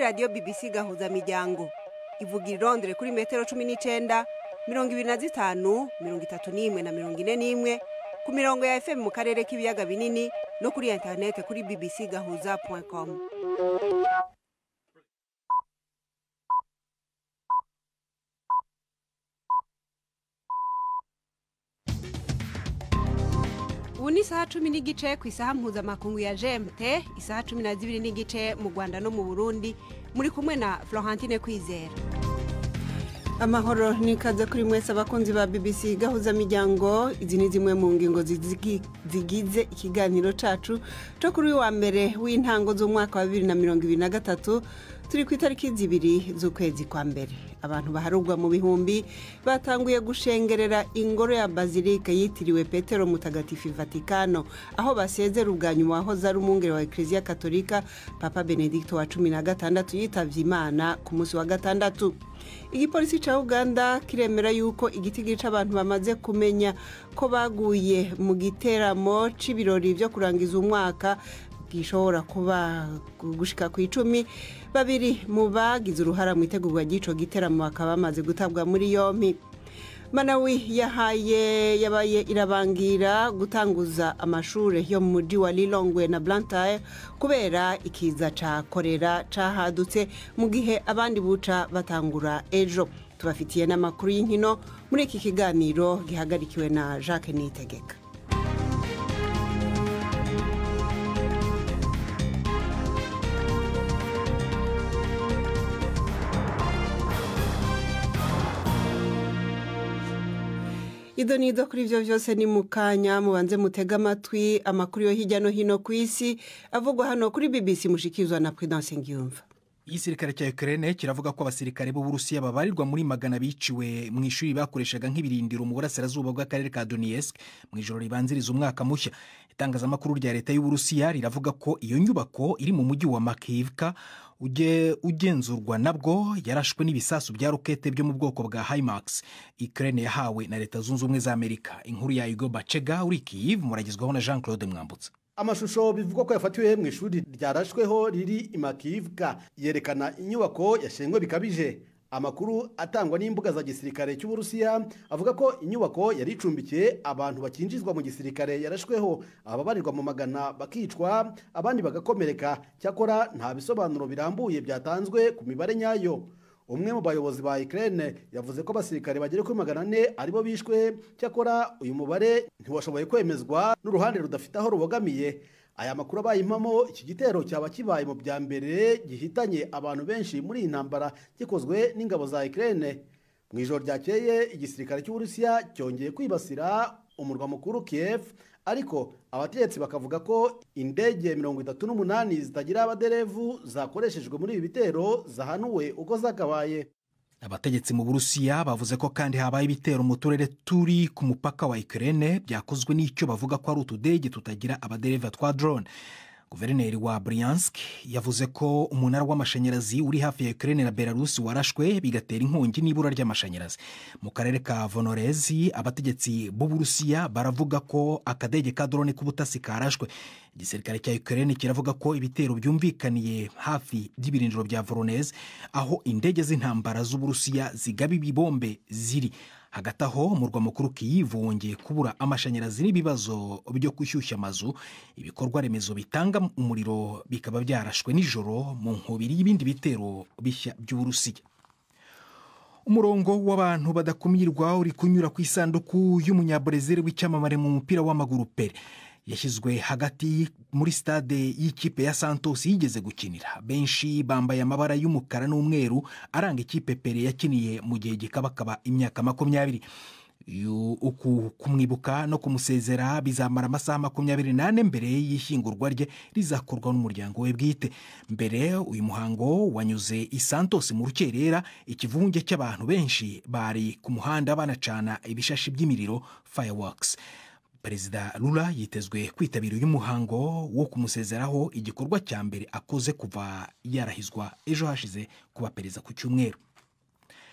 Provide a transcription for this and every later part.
radiyo bbc gahuza miryango ivuga irondere kuri metero cumi n'icenda mirongo ibiri na zitanu mirongo itatu n'imwe na mirongo ine n'imwe ku mirongo ya fm mu karere k'ibiyaga binini no kuri interinete kuri bbc gahuza com ubu ni isaha cumi n'igice ku isaha mpuzamakungu ya gmt isaha cumi na zibiri n'igice mu rwanda no mu burundi muri kumwe na florentine kwizera amahoro nikaze kuri mwese abakunzi ba bbc gahuza miryango izi ni zimwe mu ngingo zizigi- zigize ikiganiro cacu co kuri uyu wa mbere w'intango z'umwaka wa bibiri na mirongo ibiri na gatatu turi ku itariki zibiri z'ukwezi kwa mbere abantu baharugwa mu bihumbi batanguye gushengerera ingoro ya bazilike yitiriwe petero mutagatifu vatikano aho basezera ubwa nyuma wahoze ari umwungere wa eklezia katolika papa benedikto wa cumi na gatandatu yitavye imana ku munsi wa gatandatu igipolisi ca uganda kiremera yuko igiti gica abantu bamaze kumenya ko baguye mu giteramo c'ibirori vyo kurangiza umwaka gishobora kuba gushika ku icumi babiri mu bagize uruhara mu itegurwa ry'ico giteramo bakaba bamaze gutabwa muri yompi manawi yahaye yabaye irabangira gutanguza amashure yo mu muji wa lilongwe na blantyre kubera ikiza ca korera cahadutse mu gihe abandi buca batangura ejo tubafitiye n'amakuru y'inkino muri iki kiganiro gihagarikiwe na jacques nitegeka ido nido kuri ibyo byose ni mu kanya mubanze mutege amatwi amakuru yo hirya no hino ku isi avugwa hano kuri bbc mushikizwa na prudence ngiyumva igisirikare cya ukraine kiravuga ko abasirikare b'uburusiya babarirwa muri magana biciwe mu ishuri bakoreshaga nk'ibirindiro mu burasirazuba bw'akarere ka donetsk mu ijoro ribanziriza umwaka mushya itangazamakuru rya leta y'uburusiya riravuga ko iyo nyubako iri mu mujyi wa makivka ujye ugenzurwa nabwo yarashwe n'ibisasu bya rokete byo mu bwoko bwa himax ukraine yahawe na leta zunze ubumwe za amerika inkuru ya igo bacega uri kiyiv muragezwaho na jean claude mwambutsa amashusho bivugwa ko yafatiwe mu ishuri ryarashweho riri imakivka yerekana inyubako yashengwe bikabije amakuru atangwa n'imbuga za gisirikare cy'uburusiya avuga ko inyubako yari icumbikiye abantu bakinjizwa mu gisirikare yarashweho ababarirwa mu magana bakicwa abandi bagakomereka cyakora nta bisobanuro birambuye byatanzwe ku mibare nyayo umwe mu bayobozi ba Ukraine yavuze ko abasirikare bagera kuri magana ane aribo bishwe cyakora uyu mubare ntiwashoboye kwemezwa n'uruhande rudafite aho rubogamiye aya makuru abaye impamo iki gitero cyaba kibaye mu bya mbere gihitanye abantu benshi muri iyi ntambara gikozwe n'ingabo za Ukraine mu ijoro ryakeye igisirikare cy'uburusiya cyongeye kwibasira umurwa mukuru Kiev ariko abategetsi bakavuga ko indege mirongo itatu n'umunani zitagira abaderevu zakoreshejwe muri ibi bitero zahanuwe uko zakabaye abategetsi mu burusiya bavuze ko kandi habaye ibitero mu turere turi ku mupaka wa ukraine byakozwe n'icyo bavuga ko ari utudege tutagira abadereva twa drone guverineri wa briansk yavuze ko umunara w'amashanyarazi uri hafi ya ukraine na belarus warashwe bigatera inkongi n'ibura ry'amashanyarazi mu karere ka vonorezi abategetsi b'uburusiya baravuga ko akadege ka drone k'ubutasi karashwe igisirikare cya ukraine kiravuga ko ibitero byumvikaniye hafi y'ibirindiro bya voroneze aho indege z'intambara z'uburusiya zigaba ibibombe ziri hagati aho umurwa mukuru kiyivu wongeye kubura amashanyarazi n'ibibazo byo gushyushya amazu ibikorwa remezo bitanga umuriro bikaba byarashwe nijoro mu nkubiri y'ibindi bitero bishya by'uburusiya umurongo w'abantu badakumirwa uri kunyura ku isanduku y'umunyabrezil w'icyamamare mu mupira w'amaguru pere yashyizwe hagati muri stade y'ikipe ya santos yigeze gukinira benshi bambaye amabara y'umukara n'umweru aranga ikipe pere yakiniye mu gihe gikabakaba imyaka makumyabiri uku kumwibuka no kumusezera bizamara amasaha makumyabiri n'ane mbere y'ishyingurwa rye rizakorwa n'umuryango we bwite mbere uyu muhango wanyuze i santos mu rukerera ikivunge cy'abantu benshi bari ku muhanda banacana ibishashi by'imiriro fireworks perezida rura yitezwe kwitabira uyu muhango wo kumusezeraho igikorwa cya mbere akoze kuva yarahizwa ejo hashize kuba perezida ku cyumweru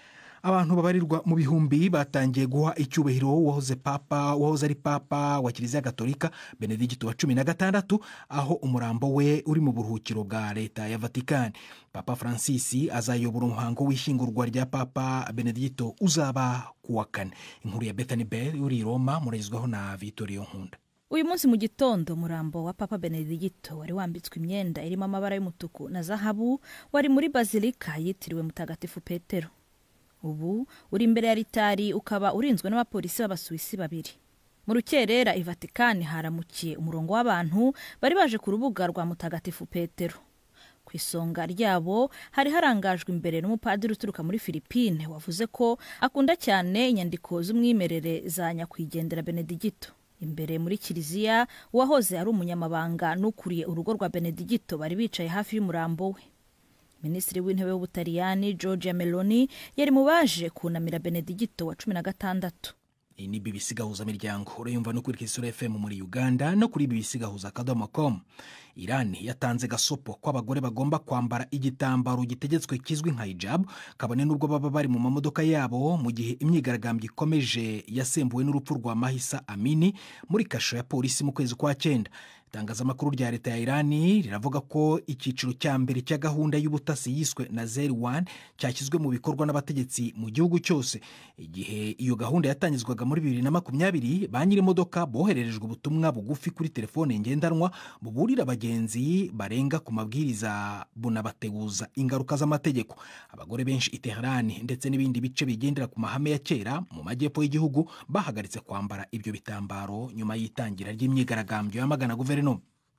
abantu babarirwa mu bihumbi batangiye guha icyubahiro uwahoze papa wahoze ari papa wa kiliziya gatolika benedigito wa cumi na gatandatu aho umurambo we uri mu buruhukiro bwa leta ya vatikani papa francis azayobora umuhango w'ishyingurwa rya papa benedigito uzaba ku wa kane inkuru ya bethany bell uri i roma muragezwaho na vitoriyo nkunda uyu munsi mu gitondo umurambo wa papa benedigito wari wambitswe imyenda irimo amabara y'umutuku na zahabu wari muri bazilika yitiriwe mutagatifu petero ubu uri imbere ya ritari ukaba urinzwe n'abapolisi b'abasuwisi babiri mu rukerera i vatikani haramukiye umurongo w'abantu bari baje ku rubuga rwa mutagatifu petero ku isonga ryabo hari harangajwe imbere n'umupadiri uturuka muri filipine wavuze ko akunda cyane inyandiko z'umwimerere za nyakwigendera benedigito imbere muri kiliziya uwahoze ari umunyamabanga n'ukuriye urugo rwa benedigito bari bicaye hafi y'umurambo we minisitiri w'intebe w'ubutaliyani georgia meloni yari mu baje kunamira benedigito wa cumi na gatandatu iyi ni bbc gahuzamiryango urayumva no kuri kisura fm muri uganda no kuri bbc gahuza akadomo com irani yatanze gasopo ko abagore bagomba kwambara igitambaro gitegetswe kizwi nka hijabu kabone n'ubwo baba bari mu mamodoka yabo mu gihe imyigaragambyo ikomeje yasembuwe n'urupfu rwa mahisa amini muri kasho ya polisi mu kwezi kwa cyenda itangazamakuru rya leta ya irani riravuga ko icyiciro cya mbere cya gahunda y'ubutasi yiswe na zeri wani cyashyizwe mu bikorwa n'abategetsi mu gihugu cyose igihe iyo gahunda yatangizwaga muri bibiri na makumyabiri ba nyir'imodoka bohererejwe ubutumwa bugufi kuri telefone ngendanwa buburira abagenzi barenga ku mabwiriza bunabateguza ingaruka z'amategeko abagore benshi i teherani ndetse n'ibindi bice bigendera ku mahame ya kera mu majyepfo y'igihugu bahagaritse kwambara ibyo bitambaro nyuma y'itangira ry'imyigaragambyo yamagana guverinoma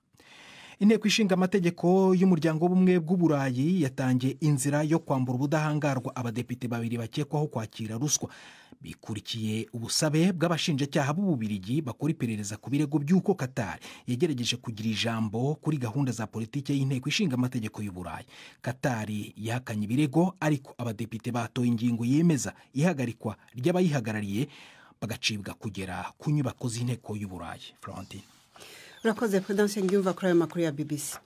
inteko ishinga amategeko y'umuryango w'ubumwe bw'uburayi yatangiye inzira yo kwambura ubudahangarwa abadepite babiri bakekwaho kwakira ruswa bikurikiye ubusabe bw'abashinjacyaha b'ububirigi bakora iperereza ku birego by'uko katari yagerageje kugira ijambo kuri gahunda za politiki y'inteko ishinga amategeko y'uburayi katari yahakanye ibirego ariko abadepite batoye ingingo yemeza ihagarikwa ry'abayihagarariye bagacibwa kugera ku nyubako z'inteko y'uburayi florentine urakoze perezidansi ngiyumva kuri ayo makuru ya bbc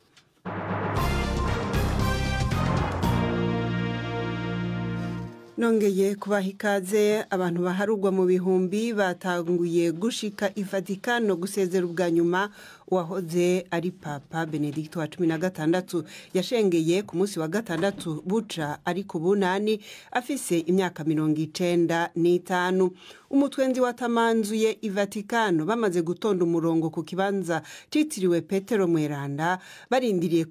nongeye kubaha ikaze abantu baharugwa mu bihumbi batanguye gushika i vatikano gusezera ubwa nyuma uwahoze ari papa benedicto wa cumi na gatandatu yashengeye ku munsi wa gatandatu buca ari ku bunani afise imyaka mirongo icenda n'itanu umutwenzi watamanzuye i vatikano bamaze gutonda umurongo ku kibanza citiriwe petero mweranda barindiriye